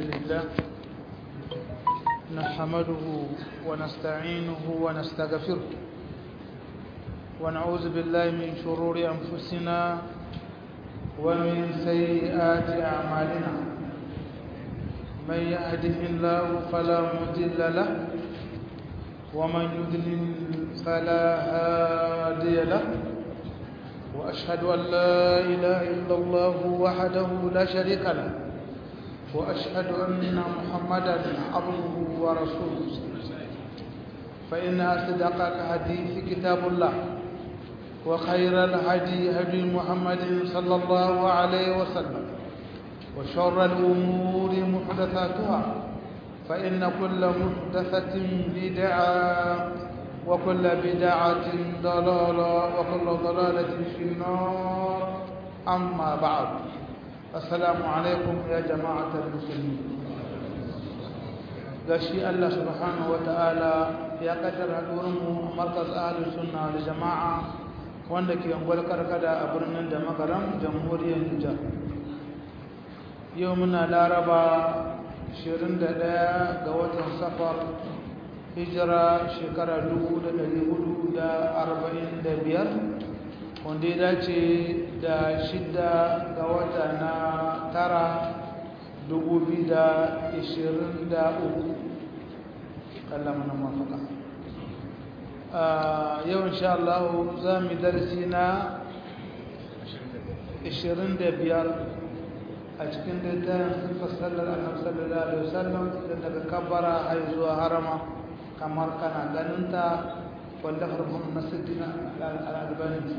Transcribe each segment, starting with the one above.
لله نحمده ونستعينه ونستغفره ونعوذ بالله من شرور أنفسنا ومن سيئات أعمالنا من يهده الله فلا مضل له ومن يضلل فلا هادي له وأشهد أن لا إله إلا الله وحده لا شريك له وأشهد أن محمدا عبده ورسوله فإن أصدق الحديث كتاب الله وخير الهدي هدي محمد صلى الله عليه وسلم وشر الأمور محدثاتها فإن كل محدثة بدعة وكل بدعة ضلالة وكل ضلالة في النار أما بعد السلام عليكم يا جماعة المسلمين gashi Allah subhanahu wa ta'ala ya kaddara hadurinmu a markaz ahalus sunna da jama'a wanda ke angwal karkada a birnin da makaram jamhuriyar Nijar yau muna laraba 21 ga watan safar hijira shekara 1445 wanda ya dace da shidda ga wata na tara 2023 kallon mana mafaka yau insha Allah za mu darasi na 25 a cikin littafin sifar sallar annabi sallallahu alaihi wasallam daga kabbara har zuwa harama kamar kana ganinta wanda harfin nasiddin al'albani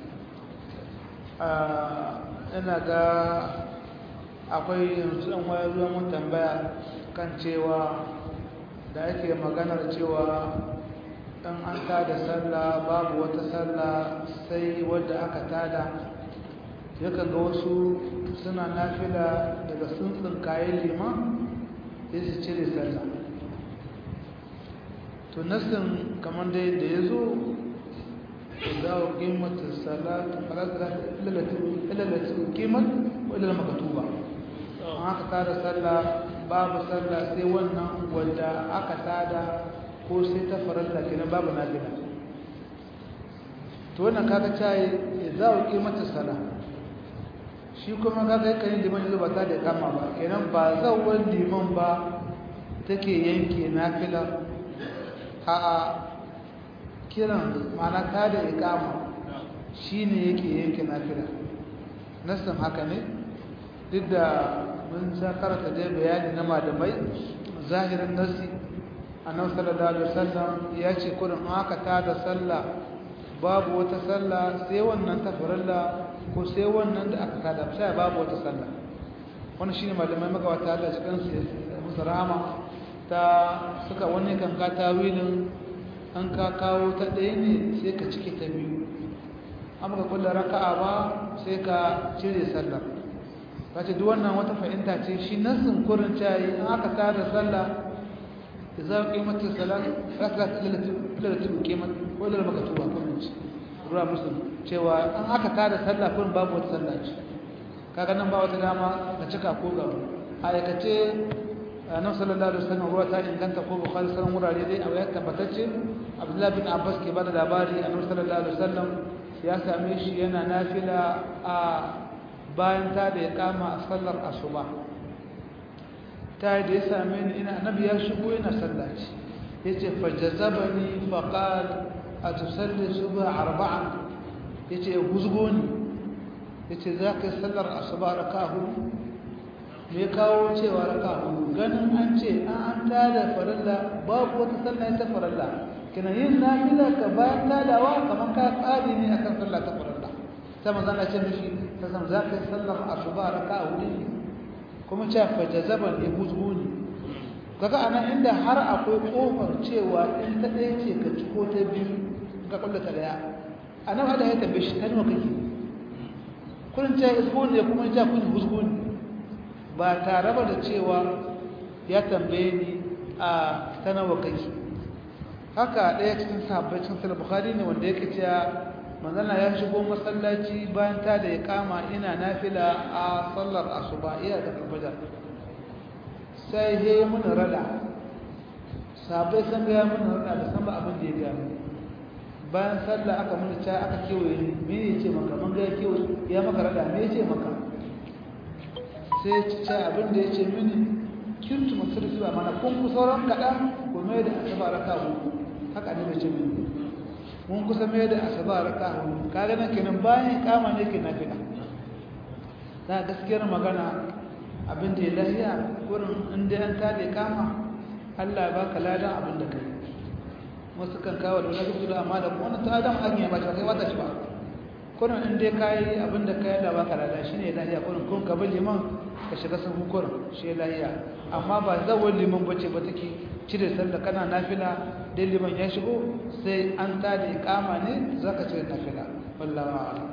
ina ga akwai yanzu ɗan wayar ruwan mun tambaya kan cewa da ake maganar cewa ɗan an tada sallah babu wata sallah sai wadda aka tada yakan ga wasu suna nafila daga tsuntsun kayan liman sai su cire sallah to nasin kamar da yadda ya zo za a kimanta salatu ilalatu kiman wadda makatuba an aka tada sallah babu sallah sai wannan wadda aka tada ko sai ta faranta kenan babu nafila to wannan kaga caye za a kimanta sallah shi kuma kaga yakan yi liman yanzu ba ta da kama ba kenan ba zawar liman ba take yanke nafila a'a kiran mana ta da ikama shine yake yanke nafila nasan haka ne duk da mun sa karanta dai bayani na malamai zahirin nasi annabi sallallahu alaihi wasallam ya ce kurin aka tada sallah babu wata sallah sai wannan ta farilla ko sai wannan da aka tada sai babu wata sallah wannan shine malamai magawata Allah cikin su musu rahama ta suka wani kan ka tawilin an ka kawo ta ɗaya ne sai ka cike ta biyu amma ka kulla raka'a ba sai ka cire sallar ka ce duk wannan wata fahimta ce shi nasin kurin cayi an aka tada sallah idza qimatis salat rakat lilati qimat wa lil maktuba kullun ruwa muslim cewa an aka tada sallah kurin babu wata sallah ce kaga nan ba wata dama ka cika ko ga aikace annabi sallallahu alaihi wasallam ruwa ta inganta ko bukhari sanan wurare dai a wayar tabbatacce abdullahi bin abbas ke bada labari annabi sallallahu alaihi wasallam ya same shi yana nafila a bayan ta da ya kama a sallar asuba ta da ya same ni ina annabi ya shigo yana sallaci yace fajazabani faqal atusalli subha arba'a yace ya guzgo ni yace zaka sallar asuba raka'a hudu me kawo cewa raka hudu ganin an ce an an tada farilla babu wata sallah ta farilla kina yin nafila ka bayan tadawa kamar ka tsari ne akan sallah ta farilla sai manzo Allah ce mishi ta san za ka yi sallar asuba raka hudu ne kuma ce fa jazaban ya buzguni kaga anan inda har akwai kofar cewa in ta ɗaya ce ka ciko ta biyu ka kulla ta daya anan hada ya tambaye shi ta nawa kake kullun ce isbuni kuma ja kun buzguni ba tare ba da cewa ya tambaye ni a tanawa kai haka ɗaya cikin sahabbai cikin sahih bukhari ne wanda yake cewa manzana ya shigo masallaci bayan ta da ya kama ina nafila a sallar asuba iya da fajar sai he mun rada sabai san ga mun rada da san ba abin da ya ga bayan sallah aka mun ta aka kewaye ni me yace maka mun ga kewaye ya maka rada me yace maka sai ci ta abin da yace mini kintu musulmi ba mana kun ku sauran kadan ko mai da asaba raka ku haka ne bai ce mini mun kusa mai da asaba raka ku kaga nan kenan bayan kama ne ke nafila da gaskiyar magana abin da ya lahiya gurin inda an tada kama Allah ba ka ladan abin da kai wasu kan kawo da wani gudu amma da wani ta adam an yi ba ta kai wata shi ba kurin in dai kayi abin da kai Allah ba ka ladan shine lahiya kurin kun ka bi liman ka shiga sun kurin shi lahiya amma ba zawon liman bace ba take cire sallah kana nafila dai liman ya shigo sai an tada ikama ne zaka cire nafila wallahi a'lam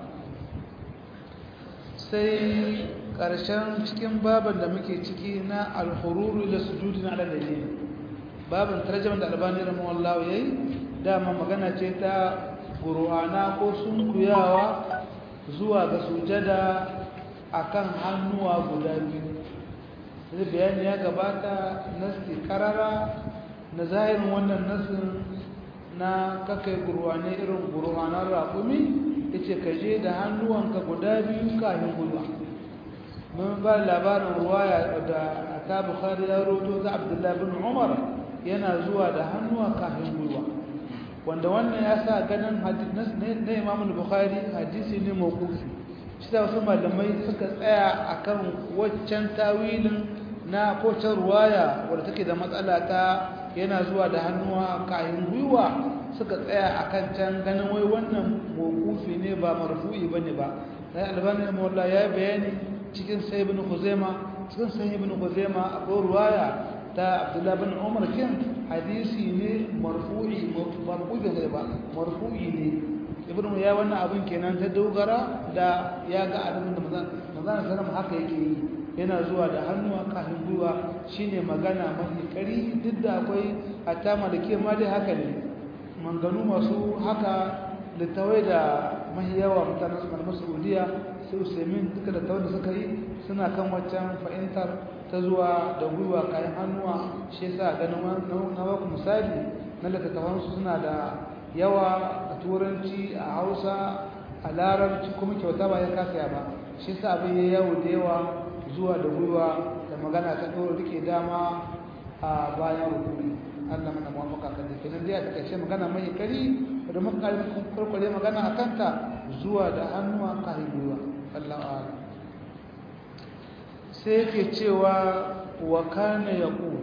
sai ƙarshen cikin baban da muke ciki na alhururu da sujudi na alalali baban tarjaman da albani rahimahullah yayi dama magana ce ta qur'ana ko sunkuyawa zuwa ga sujada akan hannuwa guda biyu sai bayani ya gabata nasti karara na zahirin wannan nasin na kakai qur'ani irin qur'anar raƙumi yace ka je da hannuwanka guda biyu kafin gulwa mun ba labarin ruwaya da aka bukhari ya roto ga abdullahi bin umar yana zuwa da hannuwa kafin gulwa wanda wannan ya sa ganin hadisi na imam bukhari hadisi ne mawqufi shi da wasu malamai suka tsaya akan waccan tawilin na kocin ruwaya wadda take da matsala ta yana zuwa da hannuwa kafin gwiwa suka tsaya akan can ganin wai wannan mawqufi ne ba marfu'i bane ba sai albani mawalla ya bayani cikin sai ibn khuzaima cikin sai ibn khuzaima akwai ruwaya ta abdullah bin umar kin hadisi ne marfu'i marfu'i ne ba marfu'i ne ibn ya wannan abin kenan ta dogara da ya ga abin da manzon manzon sallam haka yake yi yana zuwa da hannuwa kafin gwiwa shine magana mafi kari duk da akwai hatta malike ma dai haka ne manganu masu haka littawai da mahi yawa mutanen malaman saudiya sai usaimin duka da tawar da suka yi suna kan waccan fahimtar ta zuwa da gwiwa kayan hannuwa shi yasa ganin na baku misali na littattafansu suna da yawa a turanci a hausa a larabci kuma kyauta ba ya kasa ba shi yasa abin ya yawo da yawa zuwa da gwiwa da magana ta ɗora rike dama a bayan rukuni Allah mana muwafaka kan da kenan dai a takaice magana mai kari da muka kurkure magana a kanta zuwa da hannuwa kai gwiwa Allah a'ala sai yake cewa wa kana yaqu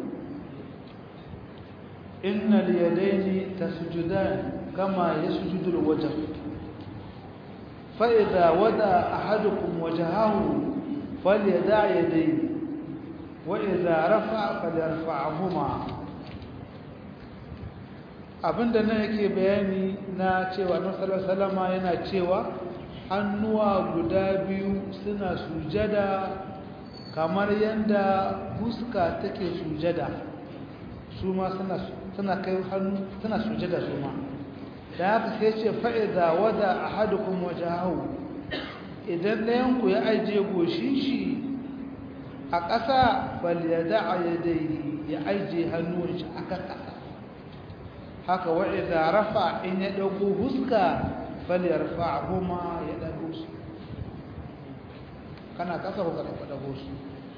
inna al-yadayni tasjudan kama yasjudu al-wajh fa idha wada ahadukum wajhahu falyada' yadayhi wa idha rafa'a falyarfa'huma abinda nan yake bayani na cewa nasarar salama yana cewa hannuwa guda biyu suna sujada kamar yadda fuska take sujada su ma suna kai hannu suna sujada su ma da haka sai ce fa'iza wada a hadukun waje hau idan ɗayanku ya ajiye goshin shi a ƙasa falyada a yadda ya ajiye hannun shi a kan ƙasa haka wa idza rafa in ya dauko huska falyarfa'huma ya dago su kana kasa ko kada dago su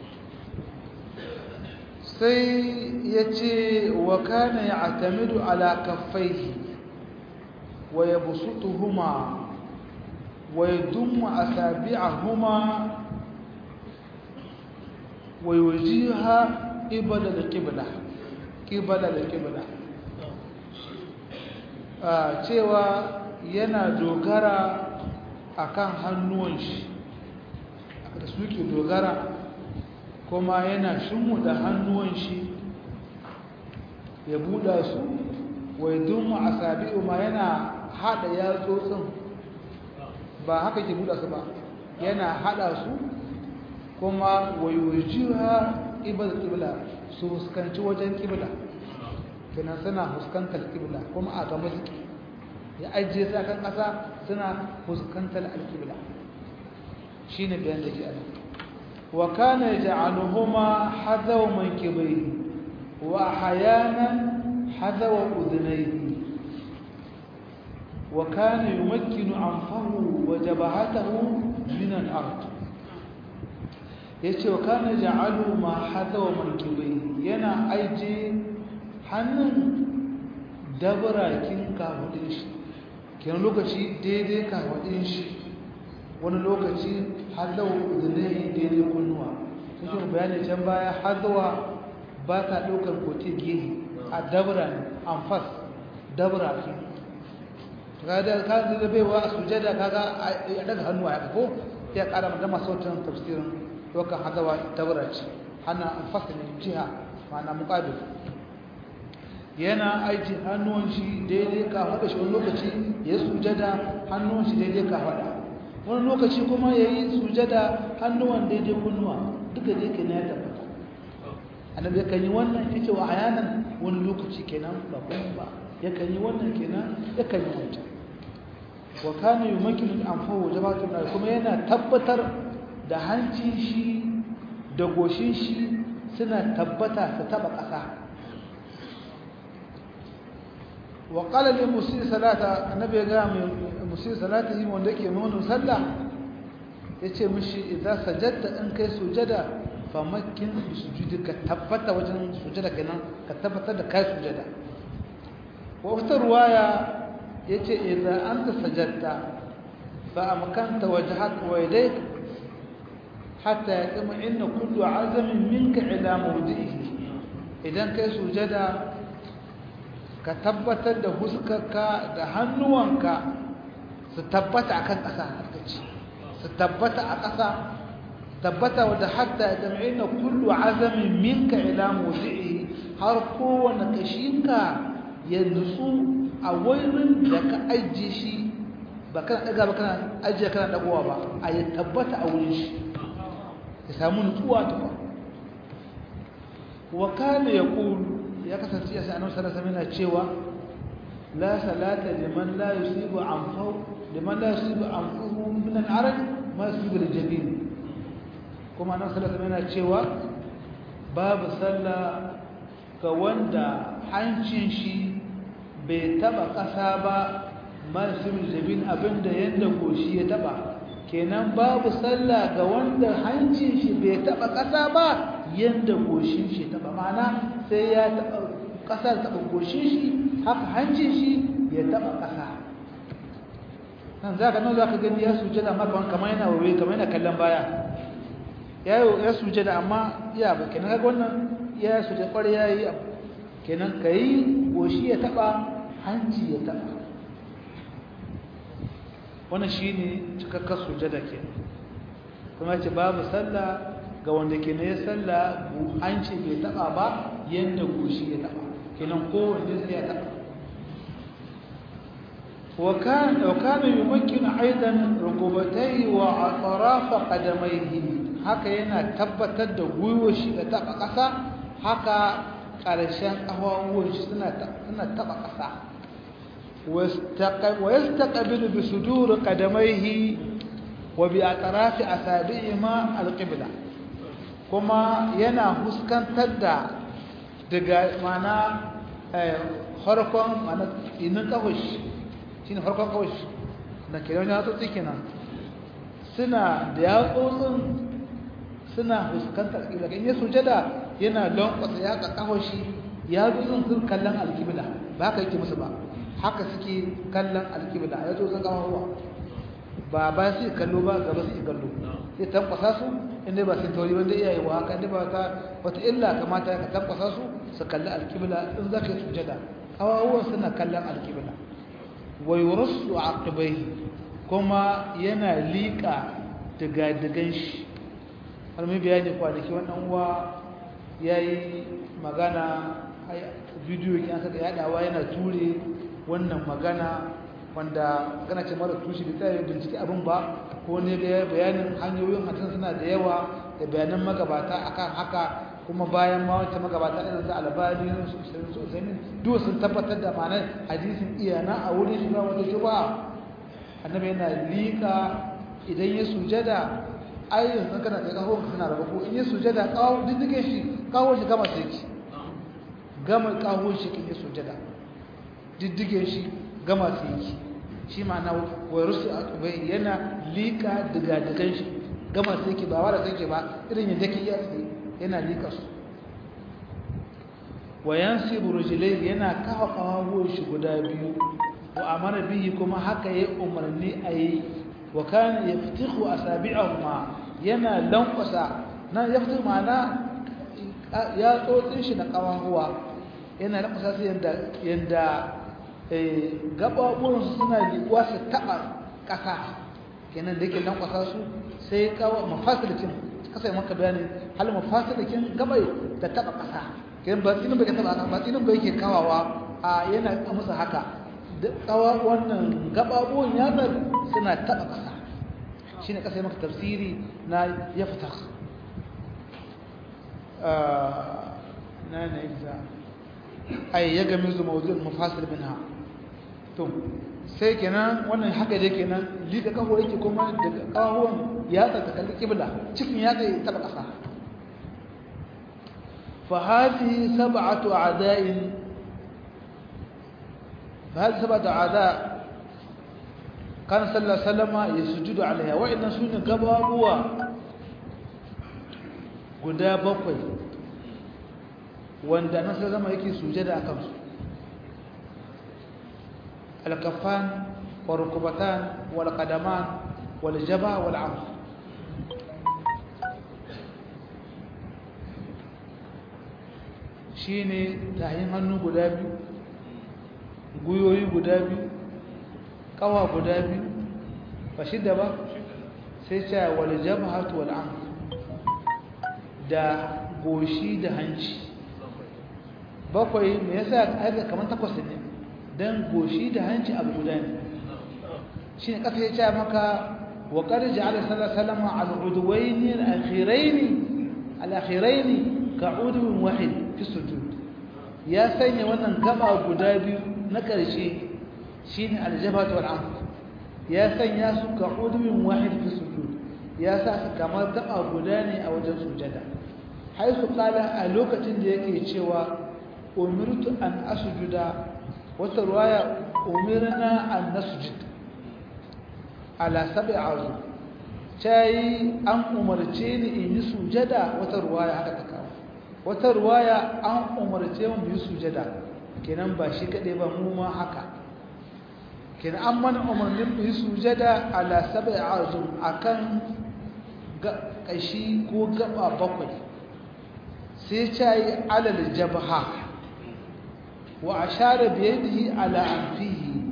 sai yace wa kana ya'tamidu ala kaffaihi wa yabsutuhuma wa yadummu asabi'ahuma wa yujiha qibala al-qibla qibala al-qibla cewa yana dogara akan hannuwan shi da suke dogara kuma yana da hannuwan shi ya buɗa su wai dunmu a sabi'u ma yana haɗa yatsotsin ba haka ke buɗa su ba yana haɗa su kuma waiwajiha ƙibar ƙibla su fuskanci wajen ƙibla kenan suna fuskantar ƙibla kuma a gaba suke ya ajiye su akan ƙasa suna fuskantar alƙibla shi ne bayan da ke ana wa kana yaj'aluhuma hadaw mankibayhi wa ahyanan hadaw udhnayhi wa kana yumakkinu anfahu wa jabhatahu min al-ard yace wa kana ja'alu ma hadaw mankibayhi yana aije hannun dabarakin kafudin shi kenan lokaci daidai kafudin shi wani lokaci hadawa zunai daidai kunnuwa sun bayani can baya hadawa ba ta ɗaukar kote gehe a dabra ne amfas dabra ke kada ka da baiwa a sujada kaga a daga hannu a ko ya ƙara da masautin tafsirin ɗaukar hadawa dabra ce hana amfas ne jiha ma'ana muƙabil yana aiki hannuwan shi daidai ka faɗa shi wani lokaci ya sujada hannuwan shi daidai ka faɗa wani lokaci kuma ya yi sujada hannuwan daidai kunnuwa duka da yake na ya tabbata annabi ya kan yi wannan ya ce wa hayanan wani lokaci kenan ba kuma ba ya kan yi wannan kenan ya kan yi wancan wa kana yumakkinu anfahu jabatu na kuma yana tabbatar da hancin shi da goshin shi suna tabbata su taba ƙasa وقال للمسيء صلاة النبي قال مسيء صلاته wanda yake nuna sallah yace mishi idza sajadta in kai sujada famakkin bi sujudika tabbata wajen sujada kenan ka tabbatar da kai sujada wa wata ruwaya yace idza anta sajadta fa amkanta wajhaka wa yadayk hatta yatma inna kullu azamin minka ila mawdi'ihi idan kai sujada ka tabbatar da huskarka da hannuwanka su tabbata akan ƙasa harkaci su tabbata a ƙasa tabbata wadda hatta ya jam'ina kullu azamin minka ila mawdi'i har kowane kashinka ya nutsu a wurin da ka ajiye shi ba kana daga ba kana ajiye kana dagowa ba a ya tabbata a wurin shi ya samu nutsuwa ta wa kana yaqulu ya kasance ya sa'anu salasa mina cewa la salata liman la yusibu anfu liman la yusibu anfuhu min al-araj ma yusibu al-jabin kuma nan salasa mina cewa babu sallah ga wanda hancin shi bai taba kasa ba ma yusibu al-jabin abinda yanda goshi ya taba kenan babu sallah ga wanda hancin shi bai taba kasa ba yanda goshin shi taba ma'ana sai ya taba kasa taba goshin shi haka hancin shi ya taba kasa nan zaka nan zaka gani ya sujada maka kamar yana wawe kamar yana kallon baya ya ya sujada amma ya ba kenan kaga wannan ya sujada kware yayi kenan kai goshi ya taba hanci ya taba wannan shine cikakkar sujada kenan kuma ce babu sallah ga wanda ke ne ya salla hanci bai taba ba yadda goshi ya taba kenan kowanne sai ya taba وكان وكان يمكن ايضا ركبتيه واطراف قدميه haka yana tabbatar da gwiwar shi da taba kasa haka karshen kafafuwan shi suna suna taba kasa wastaqbilu bi sudur qadamaihi wa bi atrafi asabi'ima alqibla kuma yana huskantar da daga mana harkon mana inin kawashi shi ne harkon kawashi na kiran ya tsotsi kenan suna da yatsotsin suna huskantar alƙibla in ya sujada yana lankwasa ya ka kawashi ya tsotsin sun kallon alƙibla ba ka yake musu ba haka suke kallon alƙibla ya tsotsin kawawa ba ba su kallo ba gaba su kallo sai tankwasa su inda ba sun tauri wanda iyaye wa haka inda ba ta wata illa kamata ka tankwasa su su kalli alkibla in za ka yi sujada kawawuwan suna kallon alkibla wa yurassu aqibai kuma yana liƙa diga-digan shi har mai bayani kwanaki wannan uwa ya yi magana bidiyo ki aka yadawa yana ture wannan magana wanda magana ce mara tushe da tsaye bincike abin ba ko ne da bayanin hanyoyin hatan suna da yawa da bayanan magabata akan haka kuma bayan ma wata magabata irin su albani su usaimin duk sun tabbatar da ma'anar hadisin iyana a wurin shi ba wata shuba annabi yana liƙa idan ya sujada ai yanzu kana kai kawo ka suna raba ko in yi sujada kawo diddige shi kawo shi gama sai ki gama kawo shi kin yi sujada diddige shi gama sai ki shi ma'ana wai rusu wai yana lika diga digan shi gama sai ki ba wala sai ki ba irin yadda ke iya tsaye yana lika su wa yansibu rijlai yana kawo kawo shi guda biyu wa amara bihi kuma haka yayi umarni ayi wa kana yaftihu asabi'ahuma yana lankwasa nan yaftihu ma'ana ya tsotsin shi na kawahuwa yana lankwasa su yanda yanda eh gababuwan su suna liƙuwa su taba ƙasa kenan da yake lankwasa su sai kawo mafasilikin kasa yi maka bayani hal mafasilikin gabai da taba ƙasa kenan ba tsinin bai ka taba ƙasa ba tsinin bai ke kawawa a yana musu haka tsawa wannan gababuwan yatsar suna taba ƙasa shi ne ƙasa yi maka tafsiri na ya fita na na iza ai ya gami zu mawuzin mafasir bin ha to sai kenan wannan haka dai kenan liga kawo yake kuma daga kawon yatsa ta kalli kibla cikin yatsa ya taba ƙasa fa hadhihi sab'atu a'da'in فهذه سبعة أعداء كان صلى الله عليه وسلم يسجد عليها وإن سنة قبابوا قدا بقوي وأن الناس لما يكي سجد أكمس الكفان والركبتان والقدمان والجبهة والعرض shine tahin hannu guda biyu guyoyi guda biyu kawa guda biyu ba shida ba sai ce wal jabhatu wal anf da goshi da hanci bakwai me yasa aka kaman takwas ne dan goshi da hanci abu guda ne shine kasa ya ce maka wa qad ja'ala sallallahu alaihi wasallam al-udwayn al-akhirayn al-akhirayn ka'udun wahid fi sujud ya sanya wannan gaba guda biyu na ƙarshe shi ne aljabatu wal'amf ya sanya su ka ƙudurin wahid fi sujud ya sa su kamar taɓa guda ne a wajen sujada haisu ƙala a lokacin da yake cewa umirtu an asujuda wata ruwaya umirna an nasujud ala sabi azu yi an umarce ni in yi sujada wata ruwaya haka ta kawo wata ruwaya an umarce mu yi sujada kenan ba shi kaɗai ba mu ma haka kenan an mana umarnin mu yi sujada ala sabai azum akan ƙashi ko gaba bakwai sai ta yi alal jabha wa ashara biyadihi ala anfihi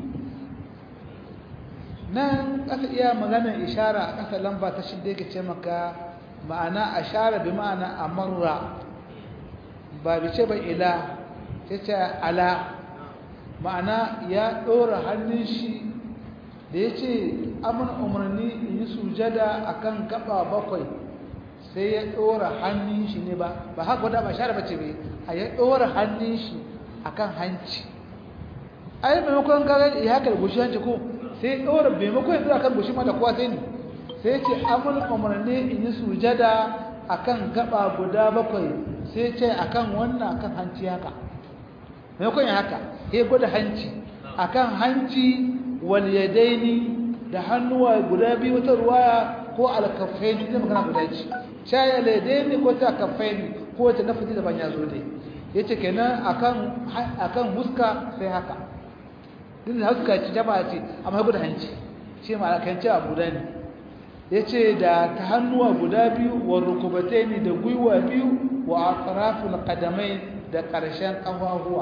nan ƙasa iya maganar ishara a ƙasa lamba ta shidda yake ce maka ma'ana ashara bi ma'ana amarra ba bi ce ba ila ta ce ala ma'ana ya ɗora hannun shi da ya ce amin umarni in yi sujada a kan gaba bakwai sai ya ɗora hannun shi ne ba ba haka wadda ba share bace bai a ya ɗora hannun shi a kan hanci a yi maimakon gaga ya haka da goshi hanci ko sai ya ɗora maimakon ya ɗora kan goshi mata kowa sai ne sai ce amin umarni in yi sujada a kan gaba guda bakwai sai ce a kan wannan kan hanci haka maimakon ya haka ya gwada hanci a kan hanci waliyadaini da hannuwa guda biyu wata ruwaya ko alkafaini zai magana guda ce shaya ladaini ko ta kafaini ko wata nafazi daban ya zo dai ya ce kenan a kan huska sai haka din da huska ce jama'a ce amma ya gwada hanci shi ma alkanci a guda ne ya ce da ta hannuwa guda biyu wa rukubataini da gwiwa biyu wa atraful qadamai da ƙarshen ƙafafuwa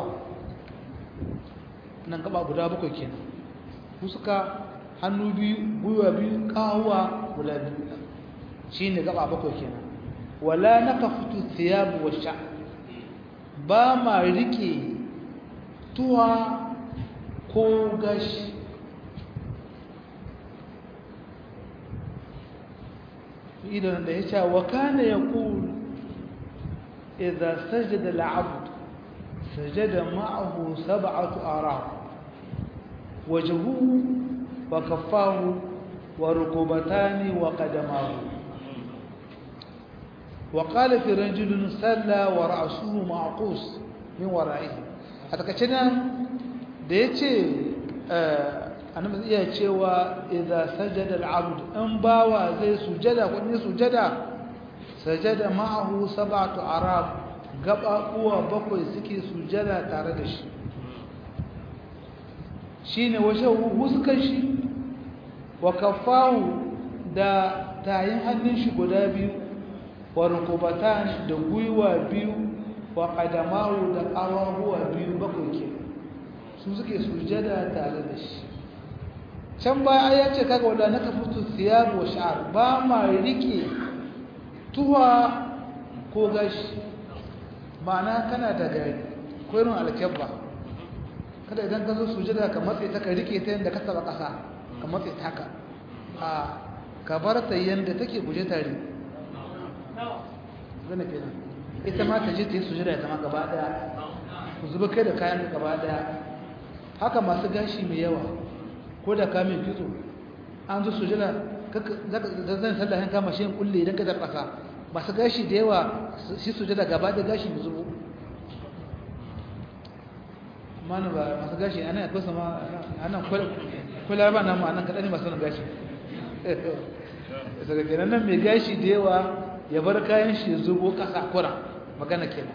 nan gaba guda bakwai kenan fuska hannu biyu gwiwa biyu ƙahuwa guda biyu shine gaba bakwai kenan wala nakafutu thiyab wa sha ba ma rike tuwa ko gashi idan da ya ce wa kana yaqul idza sajada al-'abd sajada ma'ahu sab'atu arab wajhuhu wa kaffahu wa rukubataani wa qadamahu wa qala fi rajulin salla wa ra'suhu ma'qus min wara'ihi a takaice nan da yace annabi iya cewa idza sajada al-'abd in bawa zai sujada ko ne sujada sajada ma'ahu sab'atu arab gaba uwa bakwai suke sujada tare da shi shine washe huskan shi wa kafahu da tayin hannun shi guda biyu wa rukubatan da gwiwa biyu wa qadamahu da ƙawahuwa biyu bakwai ke su suke sujada tare da shi can baya ya ce kaga wadda naka fito siyar wa sha'ar ba ma rike tuwa ko gashi ma'ana kana da gari ko irin alkyabba kada idan ka zo sujada ka matse ta ka rike ta yadda ka taba ƙasa ka matse ta ka a ka bar ta yadda take guje tare zana kenan ita ma ta je ta yi sujada ita ma gaba daya ku zuba kai da kayan gaba daya haka masu gashi mai yawa ko da kamin kitso an zo sujada zan sallahin kama shi kulle idan ka tar ƙasa masu gashi da yawa shi sujada gaba da gashi mai zubo mana ba masu gashi ana ya kusa ma ana kula ba na ma nan kaɗa ne masu nan gashi daga kenan nan mai gashi da yawa ya bar kayan shi zubo ƙasa kura magana kenan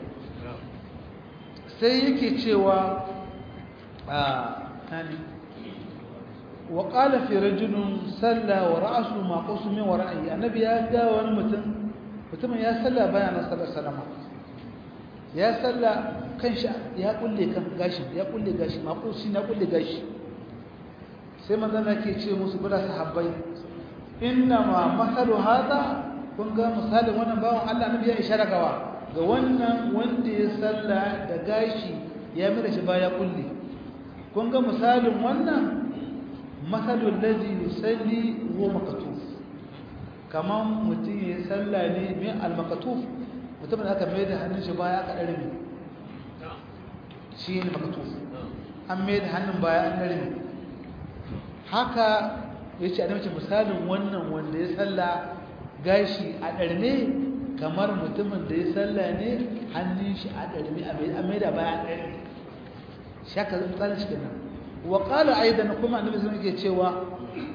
sai yake cewa a hani wa qala fi rajulun salla wa ra'su ma qasu min wara'i annabi ya ga wani mutum mutumin ya salla bayan sallar salama ya salla kan shi ya kulle kan gashi ya kulle gashi ma qasu na kulle gashi sai manzon ke ce musu bada sahabbai inna ma masalu hada kun ga misalin wannan bawan Allah annabi ya ishara gawa ga wannan wanda ya salla da gashi ya mira shi baya kulle kun ga misalin wannan masalul ladhi yusalli huwa makatuf kaman mutum ya salla ne mai al-makatuf mutumin aka mai da hannun shi baya aka dare shi ne makatuf an mai da hannun baya an dare haka yace a mace misalin wannan wanda ya salla gashi a darme kamar mutumin da ya salla ne hannun shi a darme a mai da baya an dare shaka tsarin shi kenan wa qala aidan kuma annabi sun yake cewa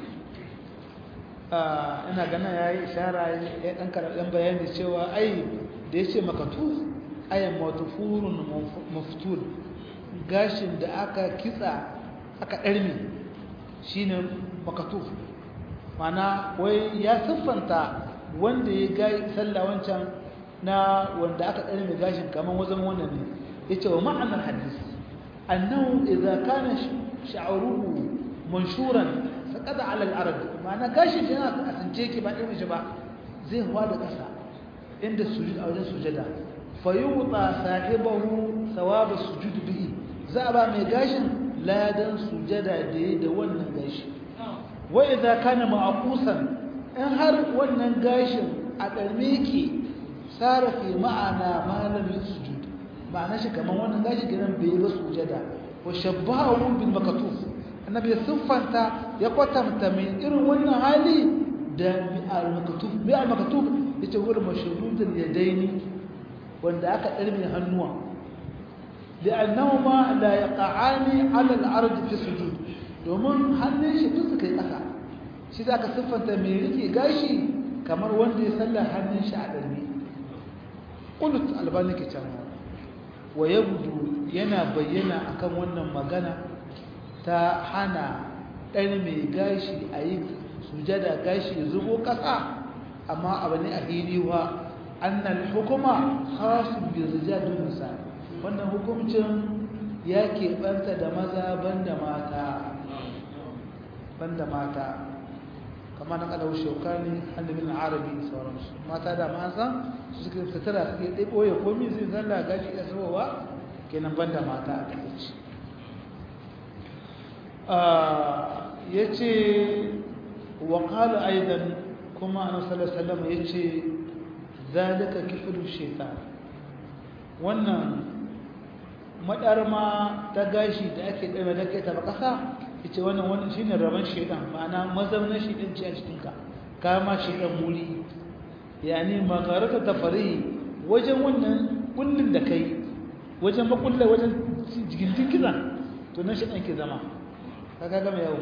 ina ganin yayi ishara ya dan karadan bayani cewa ai da yace makatu ayan matufurun maftul gashin da aka kitsa aka darme shine makatu mana wai ya siffanta wanda ya ga sallah wancan na wanda aka darme gashin kaman wajen wannan ne yace wa ma'anar hadisi أنه إذا كان شعره منشورا فقد على الأرض معنى كاشف هنا أسنجيك بعد إيش بقى زي هو هذا كسا عند السجود أو عند السجدة فيوطى صاحبه ثواب السجود به زعبا ميغاشن لا دن سجدة دي دون غاش وإذا كان معقوسا إن هر ونن غاشن أدرميكي صار في معنى ما لم يسجد ma'ana shi kamar wannan gashi gidan bai ba sujada wa shabbahu bil makatuf annabi siffanta ya kwatanta mai irin wannan hali da al makatuf bi al makatuf yace wurin mashrudul yadaini wanda aka darme hannuwa li'annahuma la yaqa'ani 'ala al-ard fi sujud domin hannun shi duk kai kasa shi zaka siffanta mai rike gashi kamar wanda ya sallar hannun shi a darme qult albani ke cewa wa yabdu yana bayyana akan wannan magana ta hana ɗan mai gashi a yi sujada gashi zubo ƙasa amma abu ne a hiliwa annal hukuma khasun bi rijal nisa wannan hukuncin ya keɓanta da maza banda mata banda mata kama na kalau shaukani hannun arabi sauransu mata da mata su suke tattara suke ɗai ɓoye komi zai zalla gashi ya zubowa kenan banda mata a takaici ya ce wa ƙala aidan kuma a nasarar salama ya ce zalika kifirin shaitan wannan maɗarma ta gashi da ake ɗaya da ke taɓa ƙasa ita wannan wannan shine rabon shedan ma'ana mazaunin shedan ce a cikinka kama shedan muri yani magarata tafari wajen wannan kullun da kai wajen makulla wajen jigindin kiza to nan shi ɗan ke zama kaga gama yau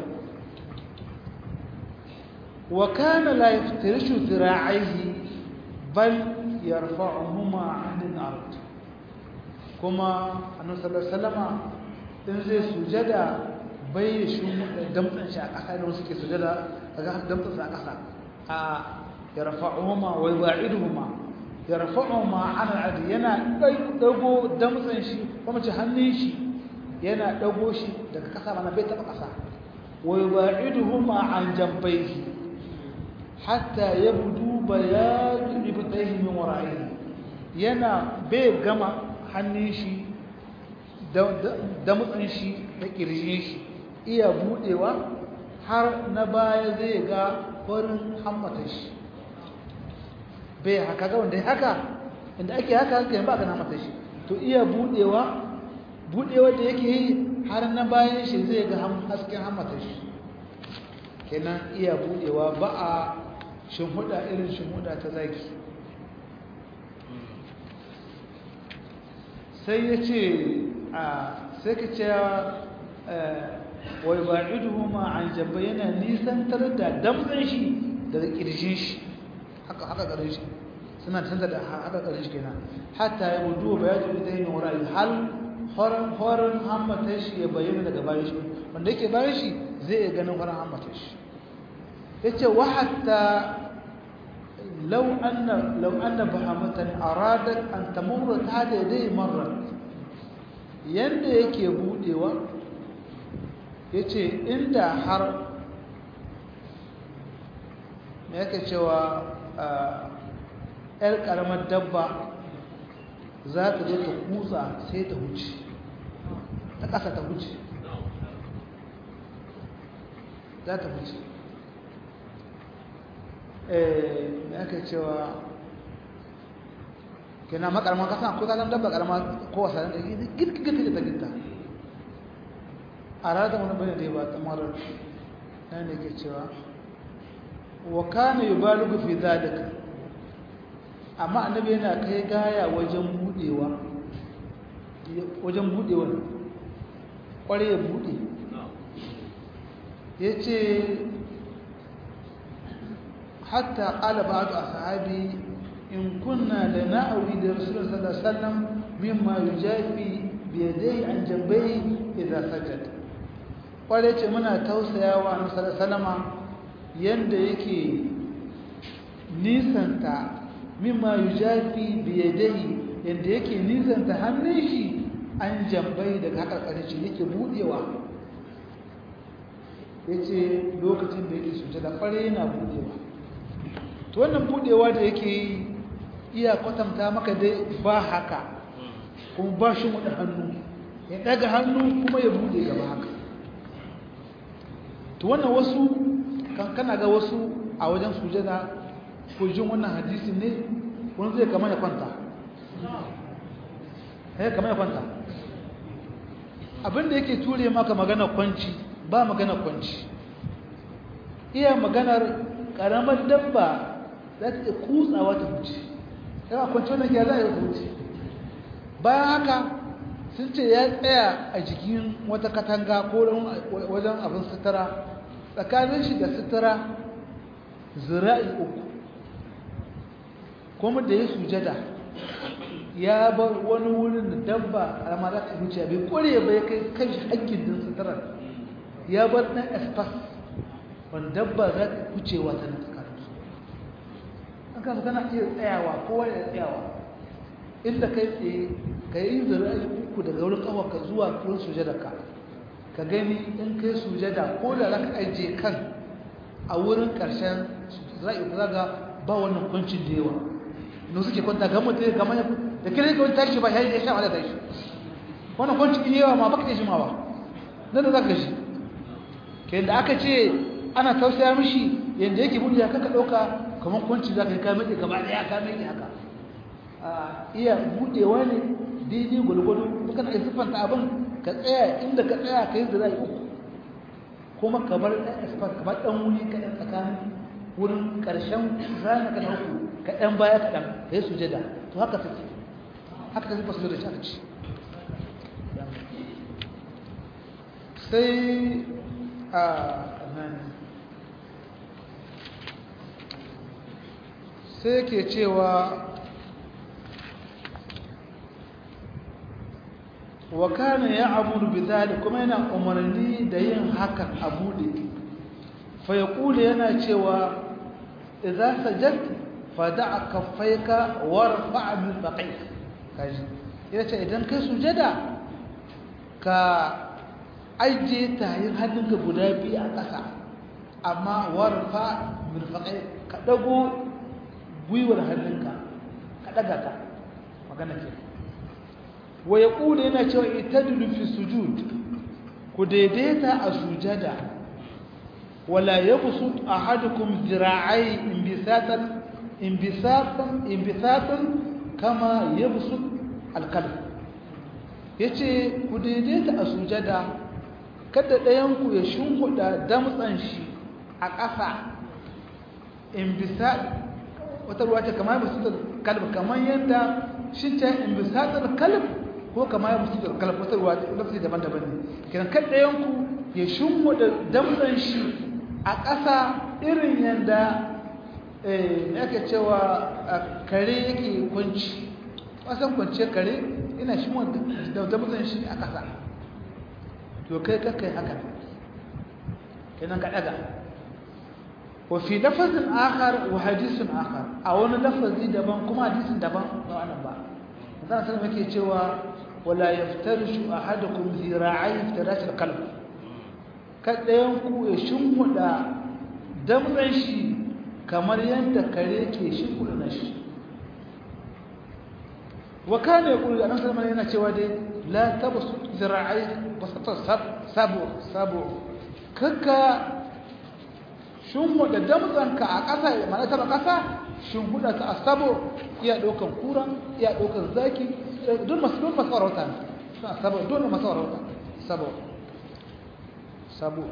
wa kana la yaftirishu zira'aihi bal yarfa'uhuma 'anil ard kuma annabi sallallahu alaihi wasallama in zai sujada bai shi damtsan shi a ƙasa da wasu ke sujada kaga damtsan shi a ƙasa a yarfa'uhuma wa yuba'iduhuma yarfa'uhuma 'anil ard yana dago damtsan shi kuma ce hannun shi yana dago shi daga ƙasa mana bai taba ƙasa wa yuba'iduhuma 'an jambayhi hatta yabdu bayadu ibtayhi min wara'ihi yana bai gama hannun shi da mutsin shi da kirjin shi iya budewa har na baya zai ga farin hammatan shi bai haka ga wanda haka inda ake haka haka ba ga hammatan shi to iya budewa budewa da yake yi har na bayan shi zai ga hasken hammatan shi kenan iya budewa ba a shimhuda irin shimhuda ta zaki sai ya ce a sai ka ce wai ba idu ma an jamba yana nisantar da damtsan shi daga ƙirshin shi haka haka ƙarin shi suna canza da haka ƙarin shi kenan hatta ya wudu ba ya tuɗi ta yin wurare hal horon hammatan shi ya bayyana daga bayan shi wanda yake bayan shi zai iya ganin horon hammatan shi ya ce wa hatta لو أن لو أن بهامة أرادت أن تمر تحت يديه مرة yanda yake budewa yace inda har me yake cewa yar karamar dabba za ta zo ta kutsa sai ta huce ta ƙasa ta huce za ta huce me ake cewa kina makarama kasan ko kasan dabba karama ko wasa da girgirgir da gitta a rada wani bane da ba ta marar nan ne ke cewa wa kana yubalugu fi zalika amma annabi yana kai gaya wajen budewa wajen budewa kware ya bude yace حتى قال بعض أصحابي إن كنا لنأوي لرسول الله صلى الله عليه وسلم مما يجافي بيديه عن جنبيه إذا سجد wanda yace muna tausayawa annabi sallallahu alaihi wasallama yanda yake nisanta mimma yujafi bi yadihi yanda yake nisanta hannun shi an jambai daga haka karshe yake budewa yace lokacin da yake sujada kware yana budewa to wannan budewa da yake yi iya kwatanta maka dai ba haka kuma ba shi mu hannu ya daga hannu kuma ya bude gaba haka to wannan wasu kan kana ga wasu a wajen sujada ko jin wannan hadisi ne wani zai kama ya kwanta eh kama ya kwanta abinda yake ture maka magana kwanci ba magana kwanci iya maganar karamar dabba za ta iya kutsawa ta wuce yawa kwanci wannan ya za a yi wuce bayan haka sun ce ya tsaya a jikin wata katanga ko wajen abin sutura tsakanin shi da sutura zira'i uku kuma da ya sujada ya bar wani wurin da dabba alama za ta wuce bai kore bai kai kan shi hakkin din suturar ya bar ɗan espas wanda dabba za ta wucewa ta nan tsakaninsu an kasa kana iya tsayawa kowa ya tsayawa inda kai tsaye ka yi zira'i uku daga wurin kawarka zuwa wurin sujadarka ka gani in kai sujada ko da za ka ajiye kan a wurin ƙarshen zira'i uku zaga ba wannan kwancin da yawa no suke kwanta ga mutum ga manya da kire ka wani tashi ba ya yi ya sha wala tashi wannan kwancin da yawa ma baka tashi ma ba nan da za ka shi ke da aka ce ana tausaya mishi yadda yake buɗe ya kaka ɗauka kamar kwanci za ka yi kamar da gaba ɗaya ka mai haka iya buɗewa ne daidai gwalgwado kana iya siffanta abin ka tsaya inda ka tsaya ka yi zira uku kuma ka bar ɗan esfar ka bar ɗan wuri ka ɗan tsakanin wurin ƙarshen zana ka uku ka ɗan baya kaɗan ka yi sujada to haka take haka ta zuba sujada shi aka ci sai a nan sai ke cewa wa kana ya'muru bidhalik kuma yana umarni da yin hakan a bude fa yaqulu yana cewa idza sajadta fada'a kaffayka warfa' min baqik kaji yace idan kai sujada ka aje tayin hannunka guda biyu a ƙasa amma warfa min baqik ka dago gwiwar hannunka ka daga ta magana kenan wa ya ƙuda yana cewa itadilu fi sujud ku daidaita a sujada wala ya busu a hadukun zira'ai imbisatan imbisatan imbisatan kama ya busu alkal ya ce ku daidaita a sujada kada ɗayanku ya shimfiɗa damtsan shi a ƙasa imbisat wata ruwa ce kama ya busu kalb kamar yadda shi ce imbisatar kalb ko kama ya musu da kalfatarwa lafi daban-daban ne kiran kan ɗayanku ya shimmo da damtsan shi a ƙasa irin yadda yake cewa kare yake kwanci ƙasan kwanciyar kare ina shimmo da damtsan shi a ƙasa to kai kakai haka kenan ka ɗaga wa fi lafazin akar wa hadisun akar a wani lafazi daban kuma hadisun daban ba wannan ba zan sanar yake cewa ولا يفترش أحدكم ذراعي افتراش القلب كدينكو يشمدا دمعن شي kamar yadda kare ke shimfiɗa na shi wa kana yaqulu annabi sallallahu yana cewa dai la tabsu zira'i basata sabu sabu kaka shimfiɗa damtsanka a ƙasa mana ta ƙasa shimfiɗa ta asabu iya ɗaukan kura iya ɗaukan zaki دول مسؤول مسؤول روتان سبو دول مسؤول روتان سبو سبو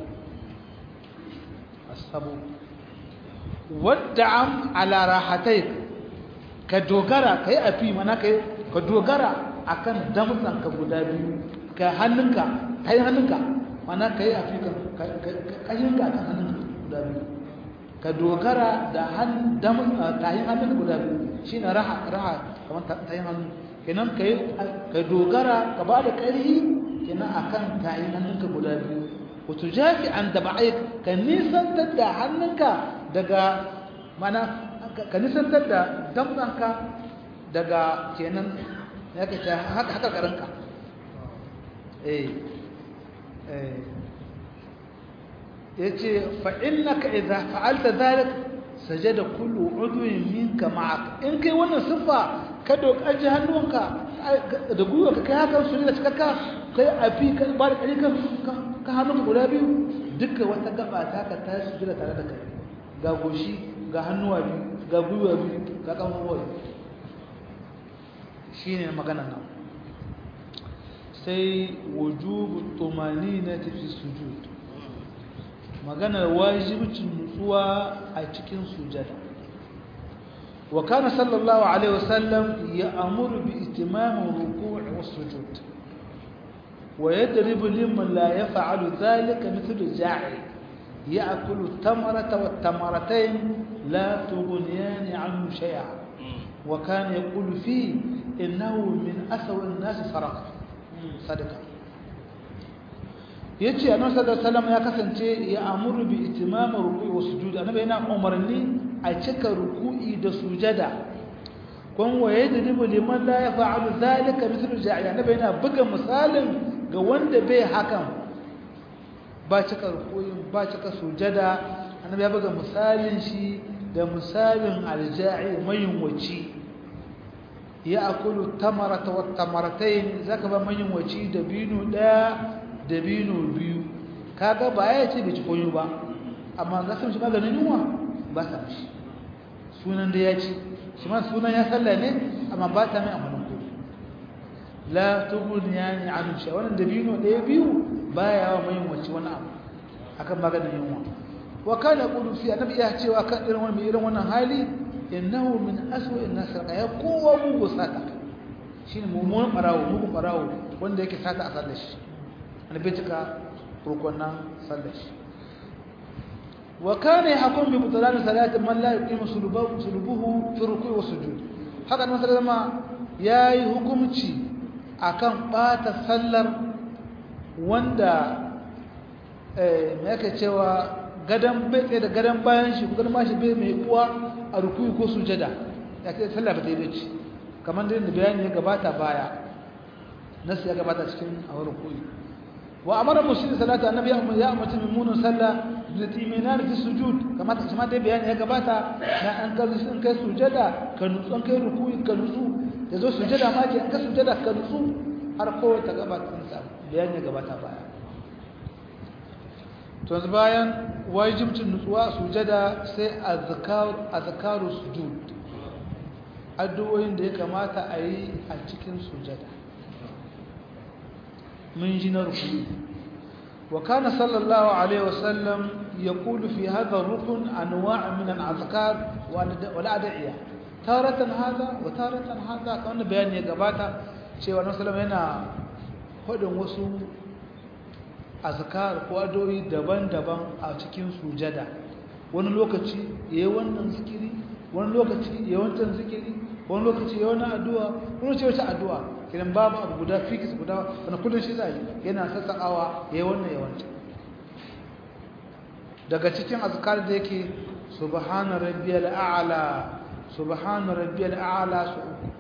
السبو والدعم على راحتيك كدوغرا كي أفي منا كي كدوغرا akan damtsan ka guda biyu ka hannunka kai hannunka mana kai afi ka kayinka akan hannunka guda biyu ka dogara da hannun tayin hannunka guda biyu shine raha raha kamar tayin hannu kenan ka dogara ka ba da ƙarfi kenan akan tayin hannunka guda biyu wato jafi an da ba'ai ka nisantar da hannunka daga mana ka nisantar da damtsanka daga kenan ya ka ta haka ƙaranka eh eh ya ce fa'innaka idza fa'alta zalik sajada kullu udwin minka ma'ak in kai wannan siffa ka dokaji hannunka da gwiwa ka kai haka su ne da cikakka kai a fi ka ba da ƙari ka hannunka guda biyu duka wata gaba ta ka ta su jira tare da kai ga goshi ga hannuwa biyu ga gwiwa biyu ga kamuwa shi ne magana nan sai wujubu tumani na tafi sujud maganar wajibcin nutsuwa a cikin sujada wa kana sallallahu alaihi wasallam ya'muru bi itimam ruku' was sujud wa yadribu liman la yaf'alu dhalika mithlu ja'i ya'kulu at-tamarata wat-tamaratayn la tughniyan 'anhu shay'a wa kana yaqulu fi innahu min aswa an-nas saraqa sadaqa yace annabi sallallahu alaihi wasallam ya kasance ya amuru bi itimam ruku'i wa sujud annabi yana umarni a cika ruku'i da sujada kun waye da dibu liman la yaf'alu zalika mithlu ja'i annabi yana buga misalin ga wanda bai hakan ba cika ruku'i ba cika sujada annabi ya buga misalin shi da misalin alja'i mayin waci ya akulu tamarata wa tamaratayn zaka ba mayin waci da binu daya dabino biyu kaga ba ya ce bai ci koyo ba amma ga sun shi maganin yunwa ba sa mishi sunan da ya ci shi ma sunan ya salla ne amma ba ta mai amfanin koyo la tubun ya ni anu shi wannan dabino ɗaya biyu baya wa mai wacce wani abu akan maganin yunwa wa kana qulu fi annabi ya cewa kan irin wannan irin wannan hali innahu min aswa'in nas ya kowa mugu sata shine mummunan barawo mugun barawo wanda yake sata a sallar shi annabi cika rukunan sallar shi wa kana yahkum bi butlan salati man la yuqimu sulubahu sulubuhu fi ruku'i wa sujud haka nan sallama yayi hukunci akan bata sallar wanda eh me yake cewa gadan bai tsaye da gadan bayan shi ko gadan mashi bai mai uwa a ruku'i ko sujada ya ce sallah ba ta yi bace kamar da bayani ya gabata baya nasu ya gabata cikin a ruku'i wa amara mushrik salata annabi ya amma ya amince mummunan sallah da timinan fi sujud kamar ta kuma dai bayani ya gabata na an kai sun kai sujada ka nutsu an kai ruku'i ka nutsu da zo sujada ma ke an kai sujada ka nutsu har ko ta gabata sa bayani ya gabata baya to yanzu bayan wajibcin nutsuwa sujada sai azkar azkaru sujud addu'o'in da ya kamata a yi a cikin sujada mun ji na rukuni wa kana sallallahu alaihi wasallam yaqulu fi hadha ar-rukn anwa' min al-azkar wal ad'iya taratan hada wa taratan hada kan bayani ya gabata cewa Annabi sallallahu yana hodin wasu azkar ko addu'o'i daban-daban a cikin sujada wani lokaci yayi wannan zikiri wani lokaci yayi wancan zikiri wani lokaci yayi wannan addu'a wani lokaci wata addu'a kiran babu abu guda fix guda wani kullun shi zai yana sassakawa yayi wannan yayi wancan daga cikin azkar da yake subhana rabbiyal a'la subhana rabbiyal a'la su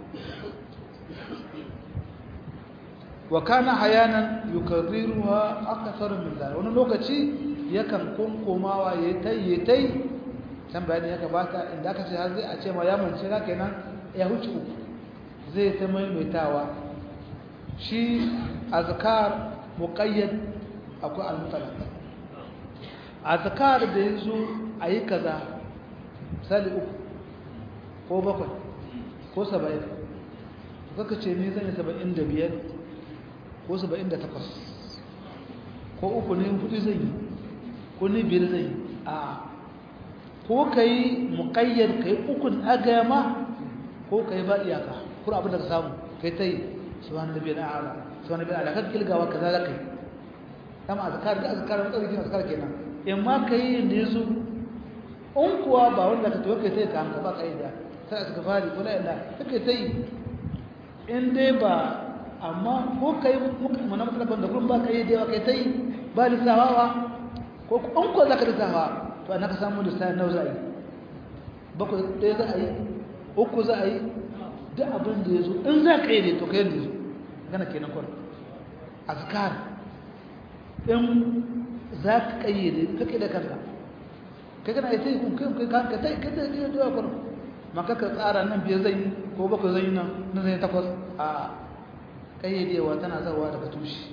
wa kana hayanan yukarriruha akthar min dhalik wani lokaci yakan kunkumawa yayi tai yayi tai can bayani ya gabata inda aka ce har zai a ce ma ya mance ka kenan ya huce uku zai ta maimaitawa shi azkar muqayyad akwai al-mutlaq azkar da yazo ayi kaza misali uku ko bakwai ko 70 kaka ce ni zan yi 75 ko 78 ko uku ne hudu zan yi ko ni biyar zan yi a ko kai muqayyad kai ukun agama ko kai ba iyaka kuma abin da ka samu kai tai subhanallahi al'ala subhanallahi al'ala kan kilgawa kaza da kai kama azkar da azkar mun tsarki azkar kenan in ma kai inda yazo in kuwa ba wanda ka to kai tai ka amsa ba kai da sai aka fari ko la illa kai tai in dai ba amma ko kai mana mutlaqan da gurin ba kai da kai tai ba lissawawa ko in ko zaka lissawa to an ka samu lissafi nawa za a yi bakwai ɗaya za a yi uku za a yi duk abin da ya zo in za ka yi ne to ka yi da zo gana kenan kwan azkar in za ka kayyade ka kai da kanka kai kana ita yi kun kai kai kanka ta yi kai da yi da kwan maka ka tsara nan biyar zai yi ko bakwai zai yi nan nan zai takwas a kayyadewa tana zawa daga tushe